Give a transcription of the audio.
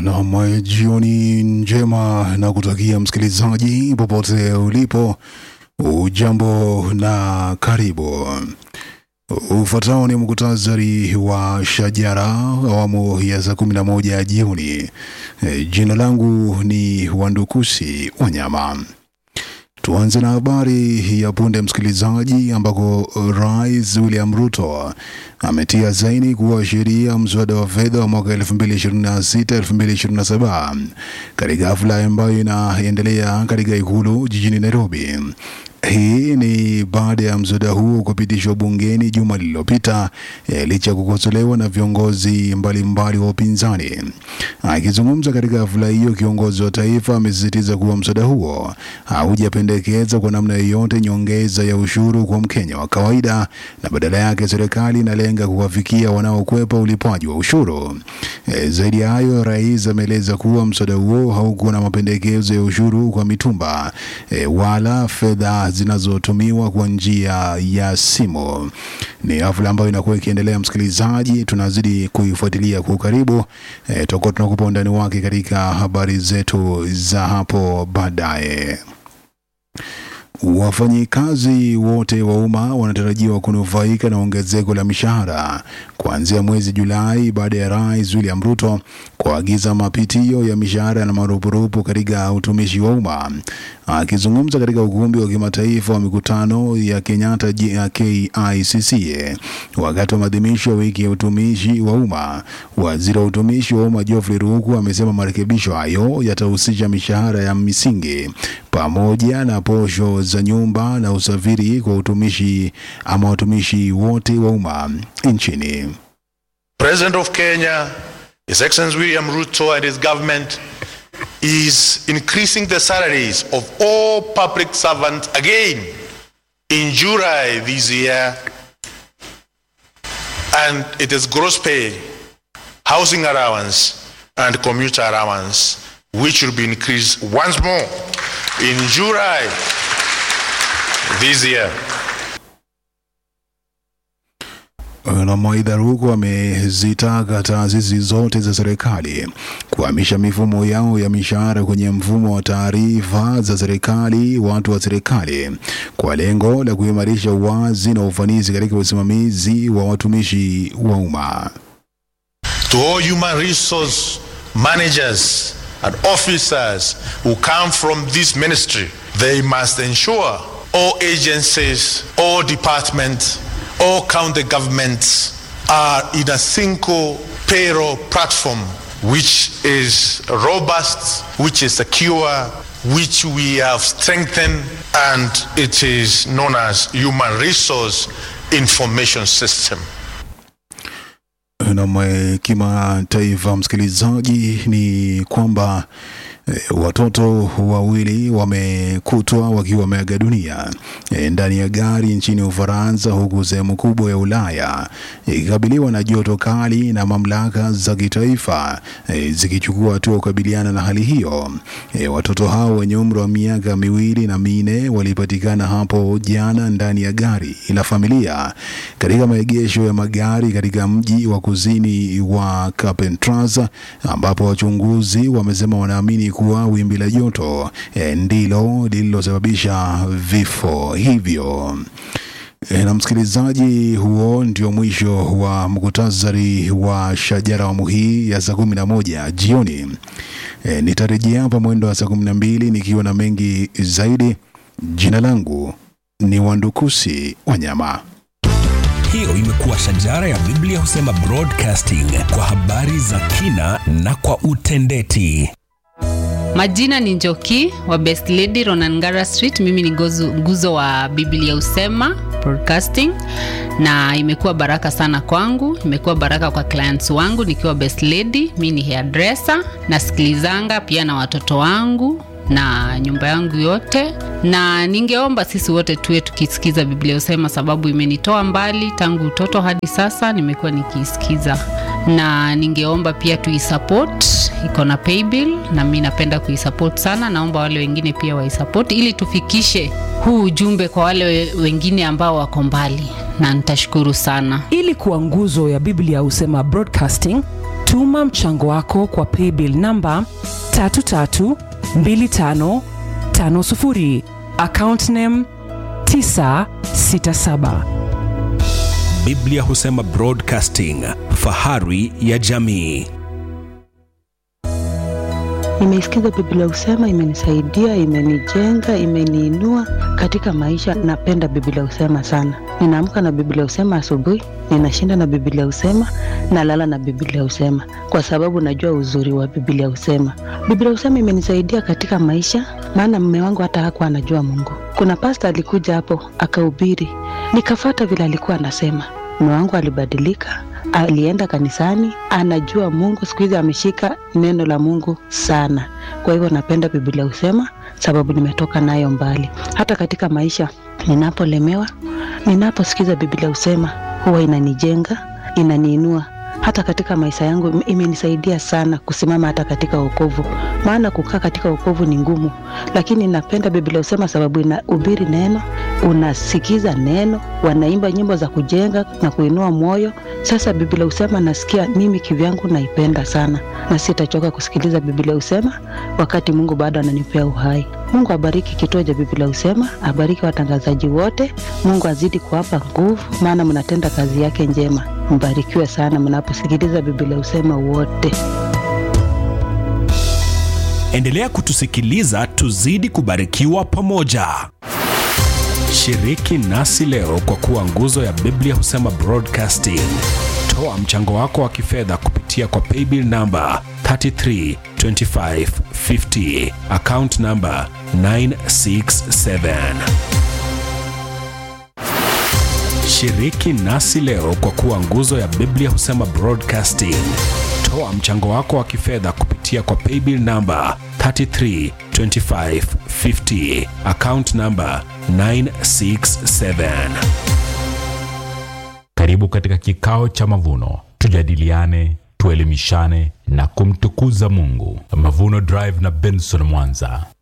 Naam, jioni njema na kutakia msikilizaji popote ulipo, ujambo na karibu. Ufuatao ni muktasari wa Shajara awamu ya saa kumi na moja jioni. E, Jina langu ni Wandukusi Wanyama. Tuanze na habari ya punde msikilizaji, ambako Rais William Ruto ametia saini kuwa sheria mswada wa fedha wa mwaka 2026-2027 katika hafla ambayo inaendelea katika ikulu jijini Nairobi. Hii ni baada ya mswada huo kupitishwa bungeni juma lililopita eh, licha ya kukosolewa na viongozi mbalimbali wa upinzani. Akizungumza katika hafla hiyo, kiongozi wa taifa amesisitiza kuwa mswada huo haujapendekeza kwa namna yoyote nyongeza ya ushuru kwa Mkenya wa kawaida, na badala yake serikali inalenga kuwafikia wanaokwepa ulipaji wa ushuru. E, zaidi ya hayo, rais ameeleza kuwa mswada huo haukuwa na mapendekezo ya ushuru kwa mitumba e, wala fedha zinazotumiwa kwa njia ya simu. Ni hafla ambayo inakuwa ikiendelea, msikilizaji, tunazidi kuifuatilia kwa ukaribu. E, tutakuwa tunakupa undani wake katika habari zetu za hapo baadaye. Wafanyikazi wote wa umma wanatarajiwa kunufaika na ongezeko la mishahara kuanzia mwezi Julai baada ya Rais William Ruto kuagiza mapitio ya mishahara na marupurupu katika utumishi wa umma. Akizungumza katika ukumbi wa kimataifa wa mikutano ya Kenyatta G- ya KICC wakati wa maadhimisho ya wiki ya utumishi wa umma, waziri wa utumishi wa umma Geoffrey Ruku amesema marekebisho hayo yatahusisha mishahara ya misingi pamoja na posho za nyumba na usafiri kwa utumishi ama watumishi wote wa umma nchini. President of Kenya, His Excellency William Ruto and his government is increasing the salaries of all public servants again in July this year. And it is gross pay, housing allowance, and commuter allowance, which will be increased once more in July this year. na maidha huko amezitaka taasisi zote za serikali kuhamisha mifumo yao ya mishahara kwenye mfumo wa taarifa za serikali watu wa serikali kwa lengo la kuimarisha uwazi na ufanisi katika usimamizi wa watumishi wa umma. to all human resource managers and officers who come from this ministry, they must ensure all agencies, all departments, all county governments are in a single payroll platform which is robust, which is secure, which we have strengthened, and it is known as human resource information system. na kimataifa, msikilizaji, ni kwamba eh, watoto wawili wamekutwa wakiwa wameaga dunia eh, ndani ya gari nchini Ufaransa, huku sehemu kubwa ya Ulaya ikikabiliwa na joto kali na mamlaka za kitaifa eh, zikichukua hatua kukabiliana na hali hiyo. Eh, watoto hao wenye umri wa miaka miwili na minne walipatikana hapo jana ndani ya gari la familia katika maegesho ya magari katika mji wa kusini wa Carpentras ambapo wachunguzi wamesema wanaamini kuwa wimbi la joto eh, ndilo lililosababisha vifo hivyo. E, na msikilizaji, huo ndio mwisho wa muktasari wa Shajara awamu hii ya saa kumi na moja jioni. E, nitarejea hapa mwendo wa saa kumi na mbili nikiwa na mengi zaidi. Jina langu ni Wandukusi Wanyama. Hiyo imekuwa Shajara ya Biblia husema broadcasting kwa habari za kina na kwa utendeti. Majina ni Njoki wa Best Lady Ronangara Street. Mimi ni gozu, nguzo wa Biblia Usema Broadcasting, na imekuwa baraka sana kwangu, imekuwa baraka kwa clients wangu nikiwa Best Lady. Mi ni hairdresser, nasikilizanga pia na watoto wangu na nyumba yangu yote, na ningeomba sisi wote tuwe tukisikiza Biblia Usema, sababu imenitoa mbali tangu utoto hadi sasa, nimekuwa nikiisikiza, na ningeomba pia tuisupport, iko na paybill na mi napenda kuisupport sana. Naomba wale wengine pia waisupport ili tufikishe huu ujumbe kwa wale we- wengine ambao wako mbali, na nitashukuru sana. ili kuwa nguzo ya biblia husema broadcasting Tuma mchango wako kwa paybill namba 332550 account name 967. Biblia husema Broadcasting, fahari ya jamii. Nimeisikiza Biblia Husema, imenisaidia, imenijenga, imeniinua katika maisha. Napenda Biblia Husema sana. Ninaamka na Biblia Husema asubuhi, ninashinda na Biblia Husema, nalala na Biblia Husema kwa sababu najua uzuri wa Biblia Husema. Biblia Husema imenisaidia katika maisha, maana mume wangu hata hakuwa anajua Mungu. Kuna pasta alikuja hapo akahubiri, nikafata vile alikuwa anasema. Mume wangu alibadilika, alienda kanisani, anajua Mungu. Siku hizi ameshika neno la Mungu sana. Kwa hivyo napenda Biblia Husema sababu nimetoka nayo mbali. Hata katika maisha ninapolemewa, ninaposikiza Biblia Husema huwa inanijenga, inaniinua hata katika maisha yangu im- imenisaidia sana kusimama hata katika wokovu, maana kukaa katika wokovu ni ngumu, lakini napenda Biblia husema sababu inahubiri neno, unasikiza neno, wanaimba nyimbo za kujenga na kuinua moyo. Sasa Biblia husema nasikia mimi kivyangu naipenda sana, na sitachoka kusikiliza Biblia husema wakati Mungu bado ananipea uhai. Mungu abariki kituo cha Biblia husema, abariki watangazaji wote. Mungu azidi kuwapa nguvu, maana mnatenda kazi yake njema. Mbarikiwe sana mnaposikiliza Biblia husema wote. Endelea kutusikiliza, tuzidi kubarikiwa pamoja. Shiriki nasi leo kwa kuwa nguzo ya Biblia husema Broadcasting. Toa mchango wako wa kifedha kupitia kwa paybill namba 332550 account namba 967. Shiriki nasi leo kwa kuwa nguzo ya Biblia husema Broadcasting. Toa mchango wako wa kifedha kupitia kwa paybill namba 332550 account namba 967. Karibu katika kikao cha mavuno, tujadiliane, tuelimishane na kumtukuza Mungu. Mavuno Drive na Benson Mwanza.